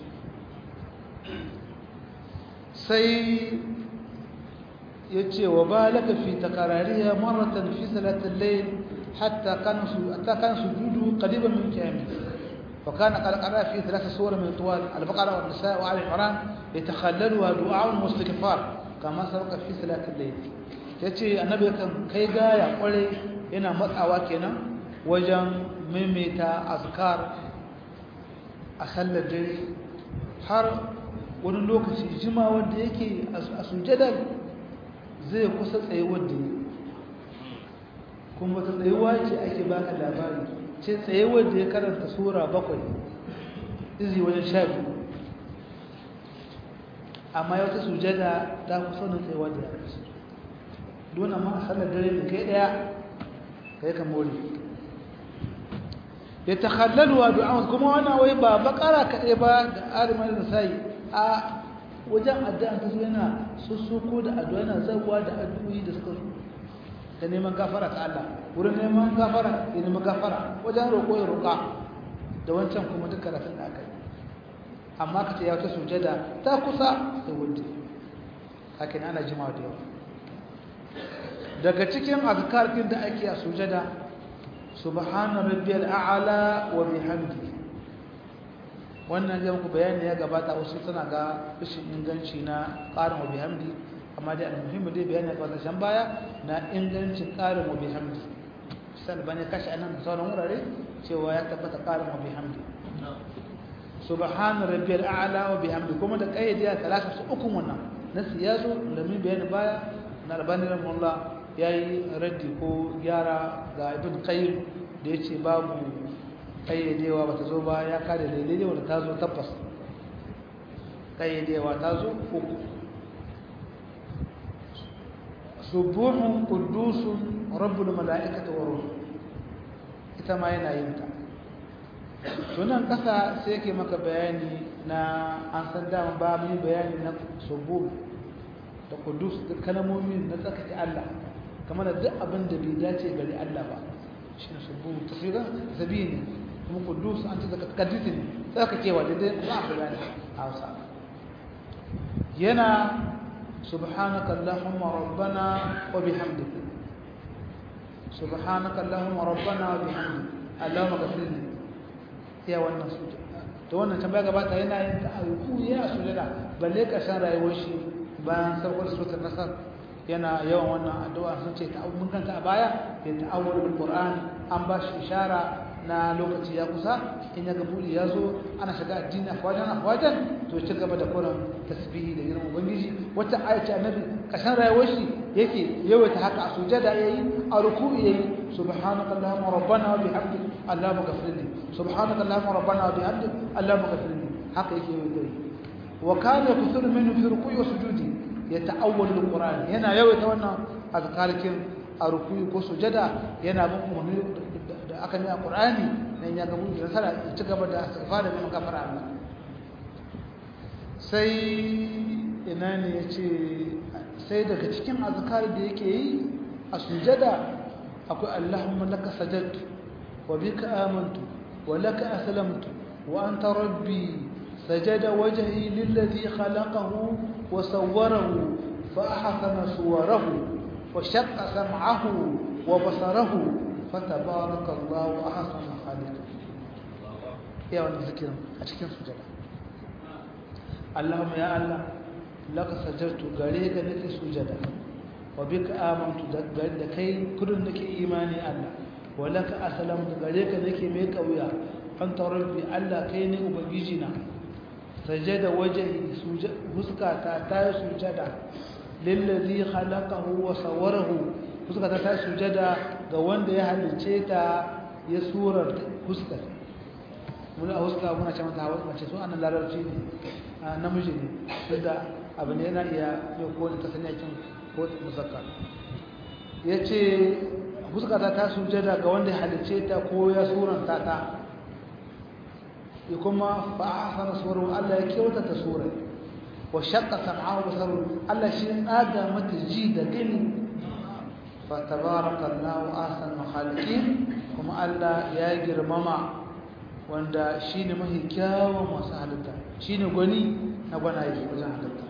sai yace wa balaka fi takarariha maratan fi salatil layl hatta kana hatta kana sujudu qariban min qiyamih wa kana qad qara fi thalath suwar min tuwal al-baqara wan nisa wa ali imran yatakhallaluha du'a wa istighfar kama sabaka fi salatil layl yace annabi kan kai gaya kware yana matsawa kenan wajen maimaita azkar a sallar dare har wani lokaci jima wanda yake a sujadar zai kusa tsayuwar da kuma ta tsayuwa ce ake baka labari ce tsayuwar da ya karanta sura bakwai izi wajen sha biyu amma ya wata sujada ta kusa da tsayuwa da ya rasu don amma a sallar dare da kai daya kai ka more ya takhallalu du'a kuma wannan wai ba bakara kaɗai ba da arimar da sai a wajen addu'a ta zo yana sussuko da addu'a yana zaguwa da addu'o'i da suka zo da neman gafara ta Allah wurin neman gafara ya neman gafara wajen roƙo ya roƙa da wancan kuma duk karatun da aka yi amma ka ce ya wata sujada ta kusa da wuce hakan ana jimawa da yawa daga cikin azkarkin da ake a sujada subhana rabbiyal a'la wa bihamdihi wannan zai muku bayani ya gabata wasu suna ga rashin inganci na ƙarin wa bihamdi amma dai almuhimmi dai bayani ga wannan baya na ingancin ƙarin wa bihamdi sai bane kashi anan da sauran wurare cewa ya tabbata qarin wa bihamdi subhana rabbiyal a'la wa bihamdi kuma da kayyade ya talaka su ukun wannan nasu yazo da min bayani baya na albani rahimahullah yayi raddi ko gyara ga ibn qayyim da yace babu kayyadewa bata zo ba ya kare daidai wanda ta zo tabbas kayyadewa ta zo uku subuhun qudusun rabbul malaikati wa ruh ita ma yana yin ta tunan kasa sai yake maka bayani na an san dama ba mu bayani na subuh da qudus da kalmomi na tsakake Allah kamar da duk abin da bai dace gari Allah ba shi ne subuh tasira zabini kuma qudus an ce da kaddisin tsakakewa da dai ba a bayani a Hausa yana سبحانك اللهم ربنا وبحمدك سبحانك اللهم ربنا وبحمدك اللهم اغفر لي يا wannan sujud to wannan tambaya gabata yana yin ta alku ya sujada balle ka san rayuwar shi bayan saukar suratul nasr yana yawan wannan addu'a sun ce ta mun kanta a baya ya ta'awwal bil qur'an an ba shi ishara na lokaci ya kusa in ya ga buli ya zo ana shiga addini afwajan afwajan to ci gaba da kuran tasbihi da girman ubangiji wata ayace annabi kashan rayuwar shi yake yawaita haka a sujada yayi a ruku'i yayi subhanaka allahumma rabbana wa bihamdik allahumma ghfirli subhanaka allahumma rabbana wa bihamdik allahumma ghfirli haka yake yawaita yi wa kana yakthuru minhu fi ruku'i wa sujudi yata'awwalu alquran yana yawaita wannan azkarikin a ruku'i ko sujada yana bin umarni da aka yi a qur'ani nan ya ga mun da nasara ci gaba da istighfar da neman gafara Allah sai ina ne ya ce sai daga cikin azkar da yake yi a sujada akwai Allahumma laka sajadtu wa bika amantu wa laka aslamtu wa anta rabbi sajada wajhi lilladhi khalaqahu wa sawwarahu fa ahsana suwarahu wa shaqqa sam'ahu wa basarahu fatabarakallahu ahsanul khaliqin ya wannan zikirin a cikin sujada Allahumma ya Allah laka sajadtu gare ka nake sujada wa bika amantu da kai kudin nake imani Allah wa laka aslamtu gare ka nake mai kauya anta rabbi Allah kai ne ubangiji na sajada wajhi sujada huskata ta sujada lillazi khalaqahu wa sawwarahu huskata ta sujada ga wanda ya halice ta ya surar huskata muna a huska muna ce mata hawa mace su ana larabci ne namiji ne duk da abu ne yana iya mai kowane ta sanya kin ko musakka ya ce huskata ta sujada ga wanda ya halice ta ko ya suranta ta ya kuma fa'asana surar Allah ya kyauta ta surar wa shaqqa sam'ahu basaru Allah shi tsaga mata ji da gani fa tabarakallahu ahsanul khaliqin kuma Allah ya girmama wanda shine mahi kyawun masu halitta shine gwani na gwanaye wajen halitta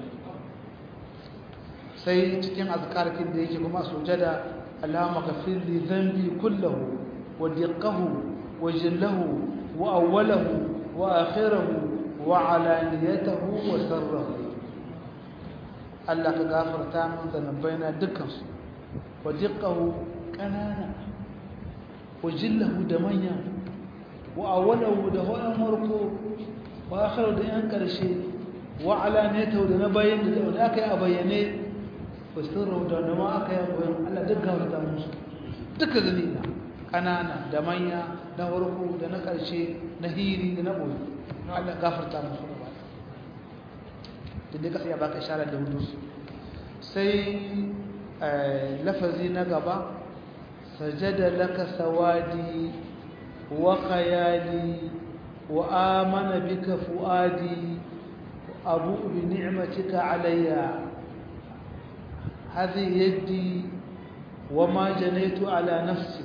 sai cikin azkarkin da yake kuma sujada Allahumma ghafir li dhanbi kullahu wa diqqahu wa jillahu wa awwalahu wa akhirahu wa alaniyatahu wa sirrahu Allah ka gafarta min zanabaina dukkansu wa diqqahu kanana wa jillahu da manya wa awwalahu da hoyan marko wa akhiru da yan karshe wa alaniyatahu da na bayin da aka yi a bayyane wa sirrahu da nama aka yi a bayan Allah duk gafarta musu duka zanina kanana da manya na farko da na karshe na hiri da na boye Allah gafarta musu gaba da dai kasa ya baka isharar da hudu sai lafazi na gaba sajada laka sawadi wa khayali wa amana bika fuadi abu bi ni'matika alayya هذه يدي وما جنيت على نفسي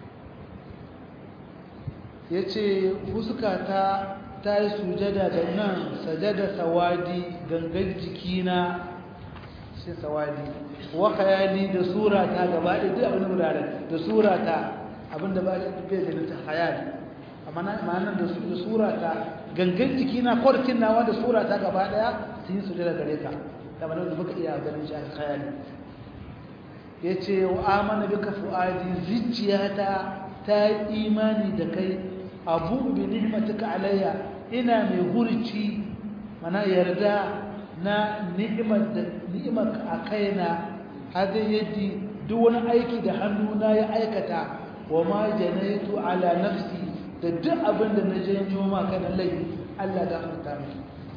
yace fuskata ta yi sujada da nan sajada sawadi gangan jikina sai sawadi wa khayali da surata gaba da duk abin da da surata abinda ba shi bai da ta khayali amma na ma'anar da su da surata gangan jikina kwarkin nawa da surata gaba daya sun yi sujada gare ka da ba da baka iya ganin shi a khayali yace wa amana bika fuadi zuciyata ta imani da kai abu bi ni'matika alayya ina mai hurci mana yarda na ni'imar da ni'imar a kaina hada yaddi duk wani aiki da hannuna ya aikata wa ma janaitu ala nafsi da duk abin da na janyo ma kana laifi Allah da furta min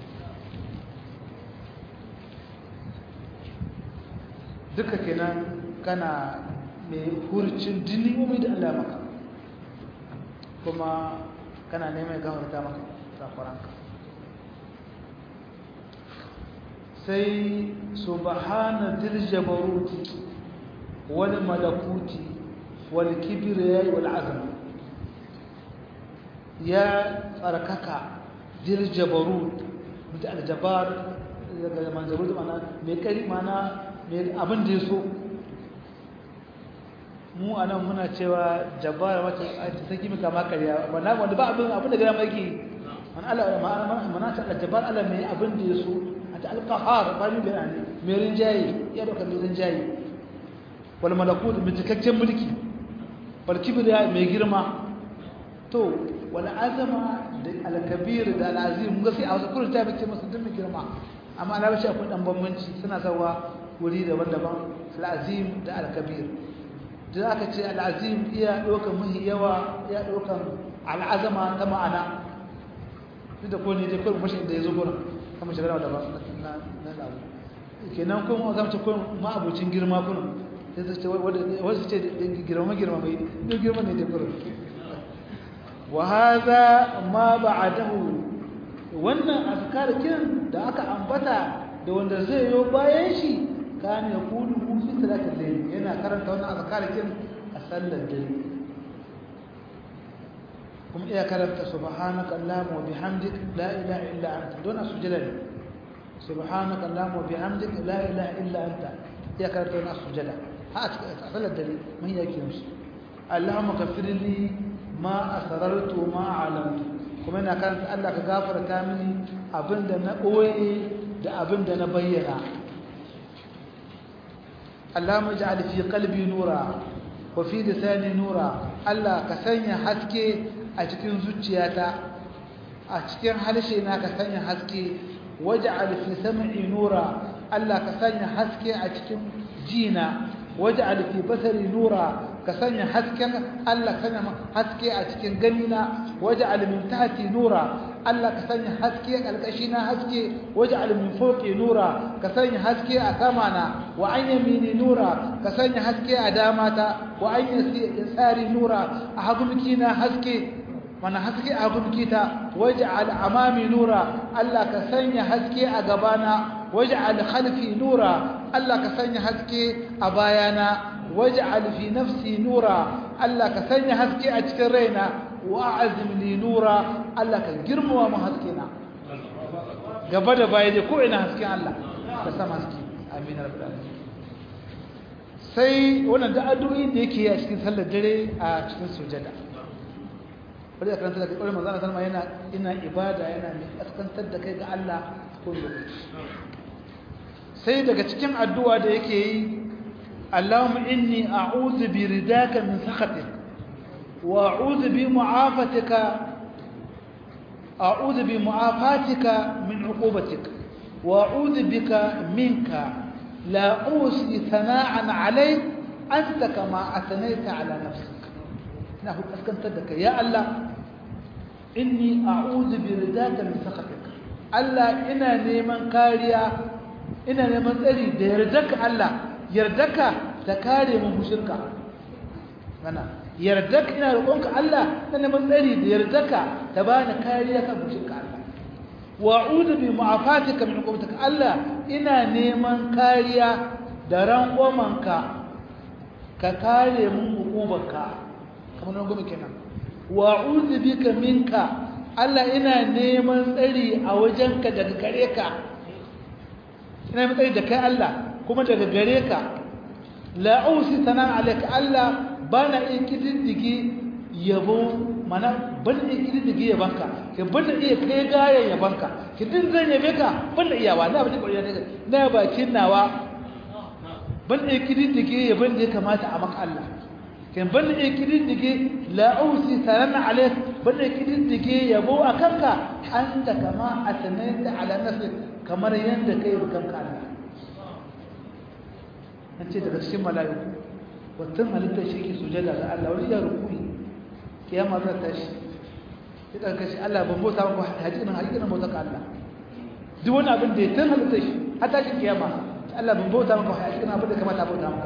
duka kenan kana mai hurcin dinni'umi da Allah maka kuma kana neman gafarta maka safaranka sai subhana dil jabaruti wal malakuti wal kibriya wal azam ya tsarkaka dil jabarut mutu al jabar daga manzarut mana mai kari mana mai abin da ya so mu a nan muna cewa jabara wata ta saki maka makariya wanda wanda ba abin abin da gara maki man Allah mana ta jabar Allah mai abin da ya so a ta alqahar ba ni bayani mai rinjaye ya doka mai rinjaye wal malakut mai cikakken mulki wal kibriya mai girma to wal azama da al kabir da al azim mun ga sai a wasu kullum ta bace masa duk mai girma amma na bace akwai dan bambanci suna sawa wuri daban-daban al azim da al kabir da aka ce al'azim iya ɗaukan muhi yawa ya ɗaukan al'azama ta ma'ana duk da kone dai kawai mashi da ya zo gurin kama shagara da ba na ɗabu kenan kuma zama ce kawai ma'abucin girma kurin wasu ce girma girma mai duk girma ne da kurin wa haza ma ba a dahu wannan azkarikin da aka ambata da wanda zai yi bayan shi كان يقوله في ثلاث الليل هنا كرنت هنا أذكار كم أسل الليل كم إيه كرنت سبحانك اللهم وبحمدك لا إله إلا أنت دون سجلني سبحانك اللهم وبحمدك لا إله إلا أنت إيه كرنت هنا سجلة هات أسل الدليل من يكيمش اللهم كفر لي ما أسررت وما علمت kuma ina karanta Allah ka gafarta mini abinda na ɓoye da abinda na bayyana اللهم اجعل في قلبي نورا وفي لساني نورا الله كسنيا حسكي a cikin zuciyata a cikin halshena ka sanya haske waj'al fi sam'i nura Allah ka sanya haske a cikin jina waj'al fi basari nura ka sanya hasken Allah ka sanya haske a cikin ganina waj'al min tahti nura Allah ka sanya haske ƙarƙashina haske waj'al min fawqi nura ka sanya haske a samana wa an yamini nura ka sanya haske a damata wa an yasari nura a hagumkina haske mana haske a hagumkita waj'al amami nura Allah ka sanya haske a gabana waj'al khalfi nura Allah ka sanya haske a bayana waj'al fi nafsi nura Allah ka sanya haske a cikin raina wa'azim li nura Allah ka girmama mu haskena gaba da baya dai ko ina hasken Allah ka sama haske amin rabbul alamin sai wannan da addu'o'in da yake a cikin sallar dare a cikin sujada bari a karanta daga ƙwarin manzana salma yana ina ibada yana mai kaskantar da kai ga Allah ko lokaci sai daga cikin addu'a da yake yi Allahumma inni a'udhu bi ridaka min sakhatik وأعوذ بمعافتك أعوذ بمعافاتك من عقوبتك وأعوذ بك منك لا أوصي ثناء عليك أنت كما أثنيت على نفسك نحن أسكنت لك يا الله إني أعوذ برداك من سخطك الله إنا نيمان كاريا إنا نيمان تري يردك الله يردك تكاري من مشركة أنا yardaka ina roƙonka Allah na neman tsari da yardaka ta bani kariya kan mushinka Allah wa a'udhu bi mu'afatika min uqubatika Allah ina neman kariya da rangwamanka ka kare mun uqubarka kamar rangwame kenan wa a'udhu bika minka Allah ina neman tsari a wajenka daga gare ka ina neman tsari da kai Allah kuma daga gare ka la usi sanan alayka Allah ba na iya kididdige yabo mana ban iya kididdige yabanka ke ban da iya kai gayan yabanka ki din zan yabe ka ban da iyawa na bakin ƙwarya daga na bakin nawa ban da kididdige yaban da ya kamata a maka Allah kan ban da kididdige la ausi salama alaik ban da kididdige yabo a kanka anta kama asnaita ala nafsi kamar yanda kai da kanka Allah an ce daga cikin mala'iku watan halittar shi ke sujada ga Allah wani ya rukuni kiyama za ta shi ya ɗarka shi Allah ban bauta maka haƙiƙinin haƙiƙinin bauta ka Allah duk wani abin da ya tan halittar shi har ta shi kiyama Allah ban bauta maka haƙiƙinin abin da kamata bauta maka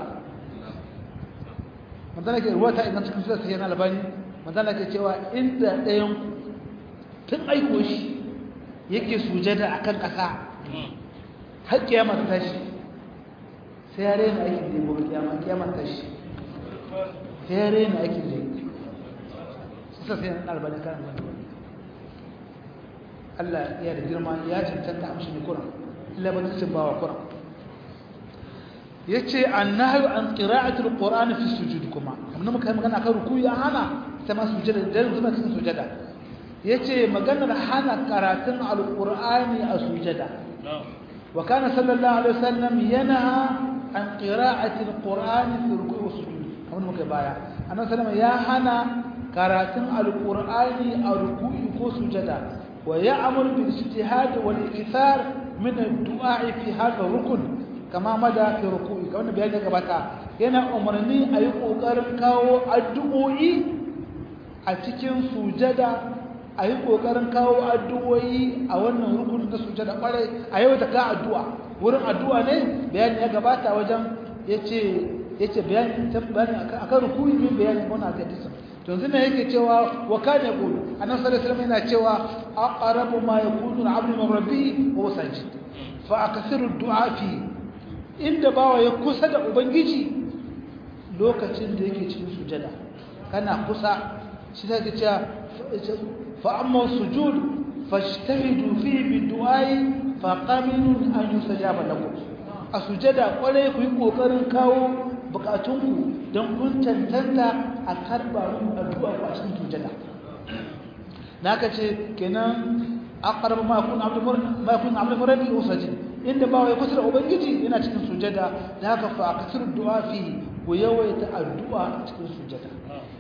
manzana ke ruwata idan cikin sura sai yana albani manzana ke cewa inda ɗayan tun aiko shi yake sujada akan ƙasa har kiyama ta tashi sai ya rena aikin da ya gobe kiyama kiyama ta shi sai ya rena aikin da ya suka sai na albani kan wani Allah ya da girma ya cancanta amshi ne kuran illa ba ta bawa kuran yace annahyu an qira'atul qur'ani fi sujud kuma amma muka yi magana kan rukuyi an hana ta ma sujada da zuma cikin sujada yace maganar hana karatun alqur'ani a sujada wa kana sallallahu alaihi wasallam yanha an qira'atil qur'ani fi ruku'i wa sujud kamar muka baya annabi sallallahu ya hana karatun alqur'ani a ruku'i ko sujada wa ya'muru bil ijtihad wal ikthar min ad-du'a fi hadha rukun kama mada fi ruku'i kamar bayani gabata yana umarni a yi kokarin kawo addu'o'i a cikin sujada a yi kokarin kawo addu'o'i a wannan rukun na sujada kwarai a yau ta ka addu'a wurin addu'a ne bayani ya gabata wajen yace yace bayani bayani akan ruku'i min bayani wannan hadisin to yanzu ne yake cewa wa kana yaqulu annabi sallallahu alaihi wasallam yana cewa aqrabu ma yakunu al-'abdu min rabbihi wa sajid fa akathiru ad-du'a fi inda bawa ya kusa da ubangiji lokacin da yake cikin sujada kana kusa shi take cewa fa amma sujud fashtahidu fi bidu'ai fa qaminun an yusajaba lakum a sujada kware ku yi kokarin kawo bukatunku don kun tantanta a karba mu addu'a ku a cikin sujada naka ce kenan aqrab ma kun abdu ma kun abdu muradi usajid inda bawa ya kusa da ubangiji yana cikin sujada da haka fa akthir du'a fi ku yawaita addu'a cikin sujada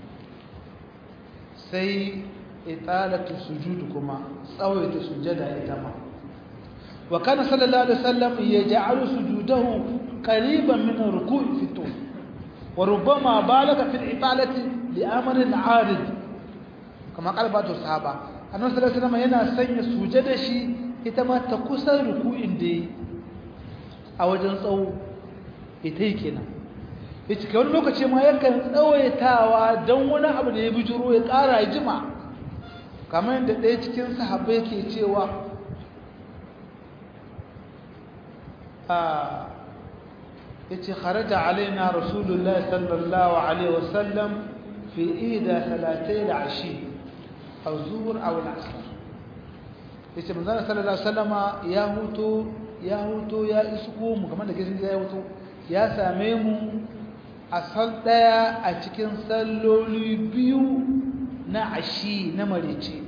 sai italatu sujud kuma tsawaita sujada ita ma wa kana sallallahu alaihi wasallam yaj'alu sujudahu qariban min ruku'i fi tul wa rubbama balaga fi al-italati li amrin 'arid kama qalbatu sahaba annabi sallallahu alaihi wasallam yana sanya sujada shi ita ma ta kusa ruku'in da yi a wajen tsawo ita yi kenan ya cika wani lokaci ma yakan tsawaitawa don wani abu da ya bijiro ya ƙara jima kamar yadda ɗaya cikin sahabbai ke cewa ya ce kharaja alaina rasulullah sallallahu alaihi wasallam fi ida talatai da ashi a zuwar a wani asar yace manzon sallallahu alaihi wasallama ya huto ya huto ya isko mu kamar da gidan ya huto ya same mu a sal daya a cikin salloli biyu na ashi na marice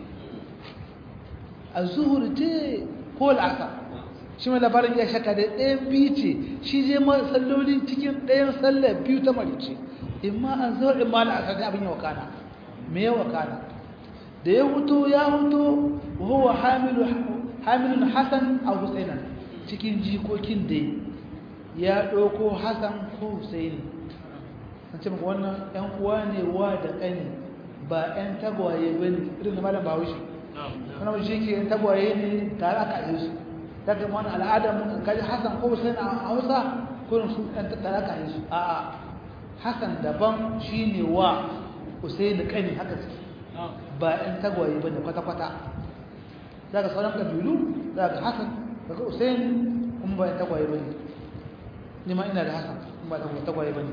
azhur ce ko al'asar shi mai labarin ya shaka da ɗayan biyu ce shi je ma salloli cikin ɗayan sallar biyu ta marice imma azhur imma al'asar ne abin ya wakana me ya wakana da ya huto ya huto huwa hamilu hamilun hasan a husainan cikin jikokin da ya ɗauko hasan ko husaini an ce maka wannan ‘yan uwa ne wa da ƙani ba ‘yan tagwaye ba ne irin da malam bahaushe wani shi ke ‘yan tagwaye ne tare aka yi su ta ga wani al'adar mun kaji hasan ko husaini a hausa kurin su ‘yan tare aka yi su a'a hasan daban shi ne wa husaini ƙani haka suke ba ‘yan tagwaye ba ne kwata-kwata za ka sauran ƙabilu za ka hasan da ka usain kuma ba ‘yan tagwaye ba ne nima ina da hasan kuma ba ‘yan tagwaye ba ne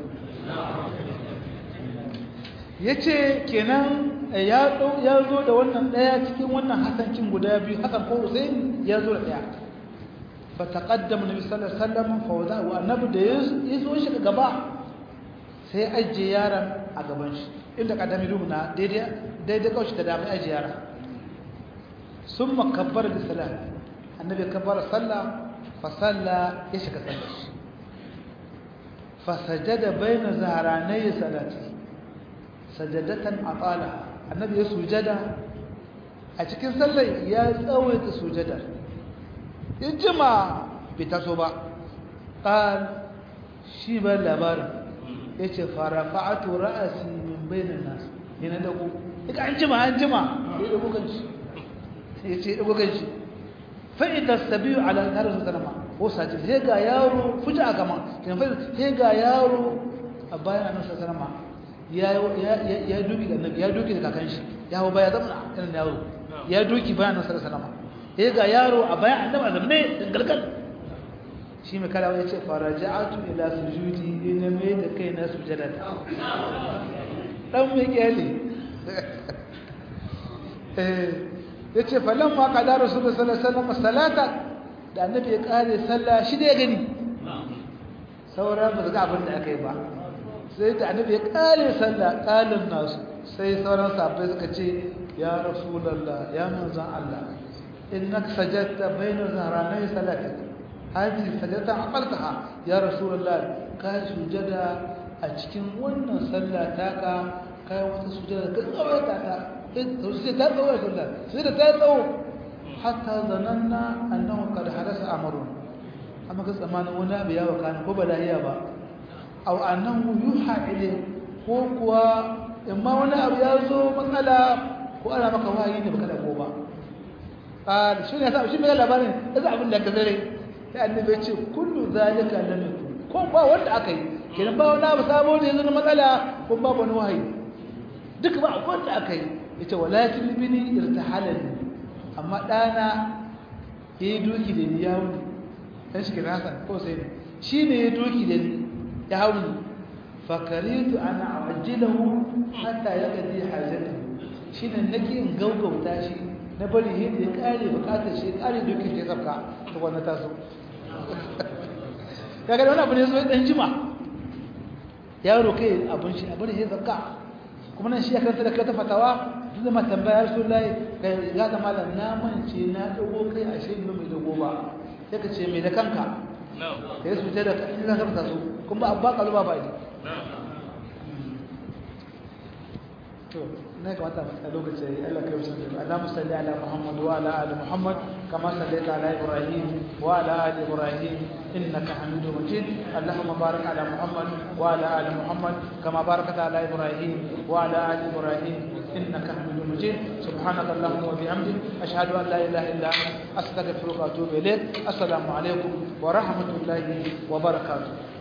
ya ce kenan ya zo da wannan ɗaya cikin wannan hasancin guda biyu hasan ko usain ya zo da ɗaya ba ta ƙaddama nabi sallallahu alaihi wasallam fawza wa annabi da ya zo shi gaba sai ajiye yaron a gaban shi inda kadami rumuna daidai kawai da damar aji yara sun makabbar da salat annabi kabbar sallah fa sallah ya shiga sallar shi fasajada baina zaharanai salati sajadatan atala annabi ya sujada a cikin sallar ya tsawaita sujadar in jima bai taso ba ƙal shi ba labarin ya ce farafa'atu ra'asi min bainan nasu yana dago daga an jima an jima ya dago kanshi ya ce dago kanshi fa'ida sabiyu ala tare su sanama ko sajid sai ga yaro fuji a gama sai ga yaro a bayan annabi sanama ya ya duki da ya duki da kakan shi ya hawo baya zama irin yaro ya duki bayan annabi sanama sai ga yaro a bayan annabi zamne dangalgal shi mai kalawa ya ce faraja'atu ila sujudi ina mai da kai na sujada dan mai kyale ya ce falon ma kada rasulun sallallahu salata da annabi ya kare sallah shi da ya gani sauran ba su ga abin da aka yi ba sai da annabi ya kare sallah kalin nasu sai sauran sabai suka ce ya rasulallah ya manzan Allah innaka sajadta bayna zahranai salatik hadi sajadta aqaltaha ya rasulallah ka sujada a cikin wannan sallah taka kai wata sujada ka tsawaita ta sai ta tsawo sallah sai da ta tsawo hatta zananna annahu qad hadasa amrun amma ga tsamanin wani abu ya wakana ko balahiya ba aw annahu yuha ilay ko kuwa imma wani abu ya zo matsala ko ana maka wahayi ne baka da ko ba qal shi ne shi mai labarin da abin da ka zare sai annabi ya ce kullu zalika lam yakun ko ba wanda aka yi kenan ba wani abu sabo ne yanzu na matsala ko babu wani wahayi duk ba wanda aka yi yace walakin bini irtahalani amma dana yayi doki da ni yawo dan shi kenan Hassan ko sai shi ne yayi doki da ni ya hawo fakaritu ana ajilahu hatta yaqdi hajati shi ne nake in gaugauta shi na bari yadda ya kare bukatar shi kare dokin da ya sabka to wannan taso kaga wannan abu ne so dan jima yaro kai abun shi abin ya sabka kuma nan shi ya karanta da kai ta fatawa duk da tambaya rasulullahi kai ya ga malam na mance na dago kai a shi mai dago ba sai ka ce mai da kanka kai su ce da kai za ka fita su kuma abba kalu ba bai to ne ka wata a lokaci Allah kai wuce da Allahumma salli ala Muhammad wa ala ali Muhammad kama sallaita ala Ibrahim wa ala ali Ibrahim innaka Hamidum Majid Allahumma barik ala Muhammad wa ala ali Muhammad kama barakta ala Ibrahim wa ala ali Ibrahim إنك حميد مجيد سبحانك اللهم وبحمدك أشهد أن لا إله إلا أنت أستغفرك وأتوب إليك السلام عليكم ورحمة الله وبركاته